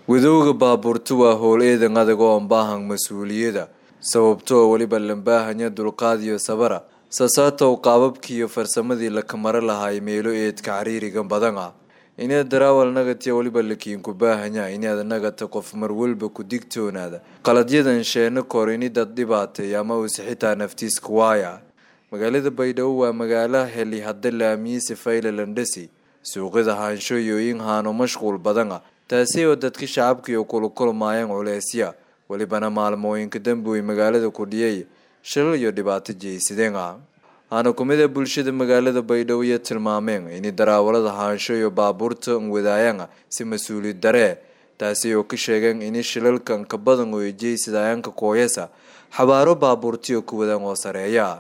wadowga baabuurta waa howl eedan adag oo aan baahan mas-uuliyada sababtoo weliba lambaahanya dulqaad iyo sabara sasaatow qaababkii iyo farsamadii la kamaro lahaay meelo eedka cariiriga badan ah inaad daraawal nagatiya weliba lakiinku baahanya inaad nagata qof marwalba ku digtoonaada qaladyadan sheeno kor ini dad dhibaatay ama uuse xitaa naftiiska waaya magaalada baydhabo waa magaalo heli hadda laamiise fayle landhasi suuqyada haanshooyooyin haano mashquul badan ah taasi oo dadka shacabkiiyo kula kulmaayeen culeysya welibana maalmooyinka dambi way magaalada kudhiyay shilal iyo dhibaato jeysadeen ah haana kumid a bulshada magaalada baydhabo iyo tilmaameen in daraawalada haansho iyo baabuurta wadaayaan si mas-uuliyad daree taasi oo ka sheegeen in shilalkan ka badan oo jeysadayaanka kooyasa xabaaro baabuurtiyo ku wadaan oo sareeya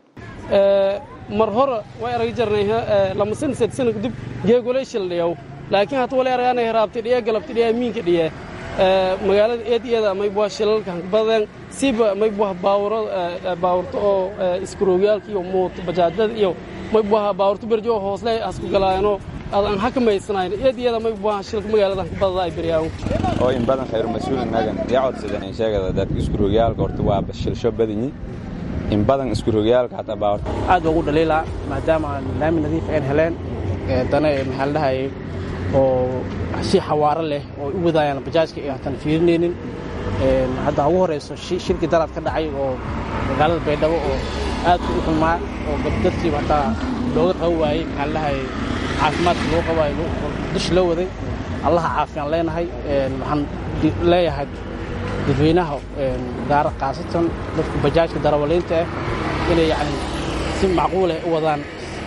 mar hore way arag jarnay lama san sad sana kadib geegolay shildhiyow laakiin hata wala aragaanay haraabtay dhiya galabtay dhiya miinka dhiya magaalada eediyada maybua shilalkan badan siba maybuha baawuro baawurto oo iskaroogyaalka iyo muuto bajaajada iyo maybuha baawurto berjo hoosle hasku galaayano aan hakamaysanayno eediyada maybuha shilka magaaladan ka badada ay beryaawo oo in badan khayr mas-uul nagan yaa codsadan in sheegada dadka iskaroogyaalka horta waa shilsho badanyi in badan iskaroogyaalka hataa baawurta aad baa ugu dhaliilaa maadaama aan laami nadiif aan heleen dana maxaa la dhahayay oo si xawaaro leh oo u wadaayaan bajaajka iyo hataan fiirinaynin hadda ugu horayso shirkii daraad ka dhacay oo magaalada baydhabo oo aad u xumaa oo dadkiiba hataa looga qaban waayey maxaa la dhahayay caafimaadka loo qabaayo dush loo waday allaha caafiyaan leenahay waxaan leeyahay dadweynaha gaara khaasatan dadka bajaajka darawaliinta ah inay yacni si macquuleh u wadaan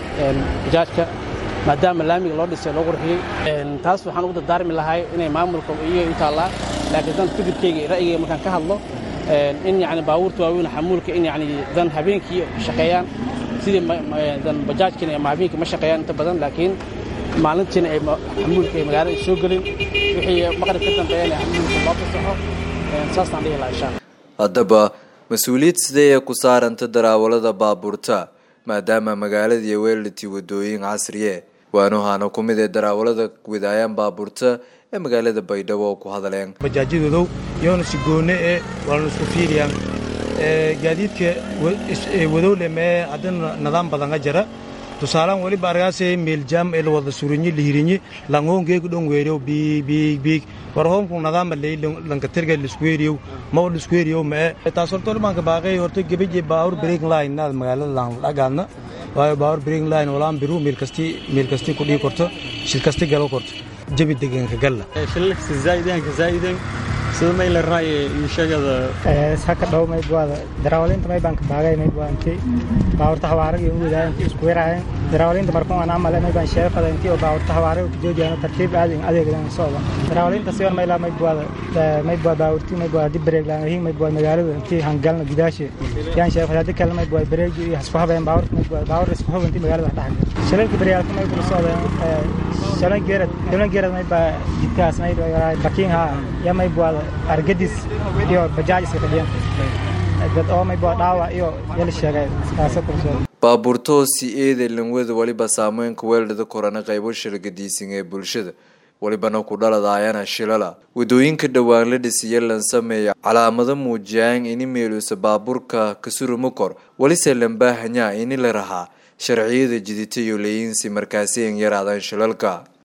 bajaajka maadaama laamiga loo dhisay loo qurxiyey taas waxaan ugu dardaarmi lahay inay maamulka iyaga u taallaa laakiin dan fikirkeyga ra'yigeyga markaan ka hadlo in yani baabuurta waaweyn xamuulka in yani dan habeenkii shaqeeyaan sidii dan bajaajkiina ama habeenkii ma shaqeeyaan inta badan laakiin maalintiina ay xamuulka ay magaalada soo gelin wixii maqrib ka dambeeyana xamuulka loo fasaxo saasaan dhihi lahaa insha haddaba mas-uuliyad sidee ee ku saaranta daraawalada baabuurta maadaama magaaladii weelati wadooyin casriye waanu haana ku mid ee daraawalada wadaayaan baabuurta ee magaalada baydhabo oo ku hadaleen bajaajyadodow yoona si goone ee waana isku fiiriyaan gaadiidka wadowle mee haddana nidaam badan ka jara tusaalaan weliba argaasee meeljaam ee la wada surinyi lihirinyi langoongeegu dhon weeriyow biig biig biig warhoonku nadaama ley lankatirga liskuweeriyow maw liskuweeriyow mee taas horta olimaanka baaqey horta gebeje baawur break line naad magaalada laan dhagaadna waayo baawur break line walaan biru meel kasti meel kasti ku dhii korto shil kasti galo korto jabi deganka galla shilalka zaa'idanka zaa'idan sida may la raaye iyo sheegada saka dhow may buada darawaliinta may baan ka baagay may buada intii baawurta hawaaraga iyo uwadaa intii isku weeraayeen darawaliinta markuu aan amale may baan sheefada intii oo baawurta hawaaraga ku joojiyaan tartiib aadin adeegdan socda darawaliinta siwan may laa may buada may buada baawurti may buada dib bareeg laan hin may buada magaalada intii hangalna gidaashi yaan sheefada hadii kale may buada bareeg iyo hasku habeen baawurta may buada baawur isku hub intii magaalada dhaxga shilalka bareeyalka may buada socdeen shalan geerad shalan geerad may baa jidkaas may buada bakiin ha ya may buada argadis iyo bajaaj iska fadhiyaan dad oo may buada dhaawac iyo yala sheegay kaasa kursood baabuurtoo si eeday lanwada weliba saameynka weeldhada korana qaybo shilgadiisan ee bulshada welibana ku dhaladaayana shilala wadooyinka dhowaan la dhisiya lan sameeya calaamado muujiyaan ini meeluusa baabuurka kasuruma kor welise lambaahanyaa ini la rahaa sharciyada jidita iyo leeyinsi markaasi an yaraadaan shilalka